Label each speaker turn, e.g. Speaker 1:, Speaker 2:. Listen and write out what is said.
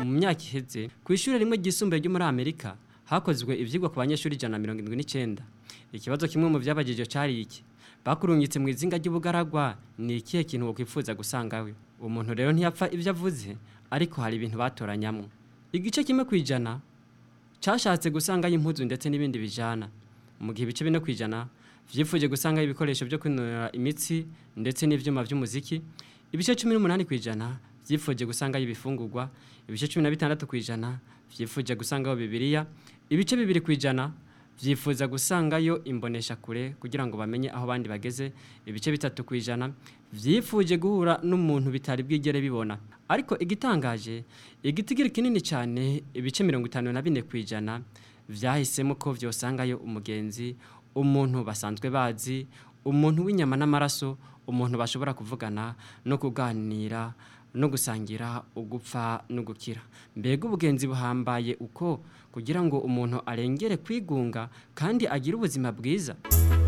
Speaker 1: mu myaka iheze ku ishuri rimwe ryisumbuye ryo muri amerika hakozwe ivyigwa ku banyeshuri ijana na mirongo indwi n'icenda ikibazo kimwe mu vyabajijwe cari iki bakurungitse mu izinga ry'ubugaragwa ni ikihe kintu wokwifuza gusangawe uwo muntu rero ntiyapfa ivyo avuze ariko hari ibintu batoranyamwo igice kimwe kwijana cashatse gusangayo impuzu ndetse n'ibindi bijana mu gihe ibice bine kwijana vyifuje gusangayo ibikoresho vyo kwinonora imitsi ndetse n'ivyuma vy'umuziki ibice cumi n'umunani kwijana vyifuje gusangayo ibifungurwa ibice cumi na bitandatu kwijana vyifuje gusangayo bibiliya ibice bibiri kwijana vyifuza gusangayo imbonesha kure kugira ngo bamenye aho bandi bageze ibice bitatu kwijana vyifuje guhura n'umuntu bitari bwigere bibona ariko igitangaje igitigiri kinini cyane ibice mirongo itanu na bine kwijana vyahisemo ko vyosangayo umugenzi umuntu basanzwe bazi umuntu w'inyama n'amaraso umuntu bashobora kuvugana no kuganira no gusangira ugupfa no gukira mbega ubugenzi buhambaye uko kugira ngo umuntu arengere kwigunga kandi agire ubuzima bwiza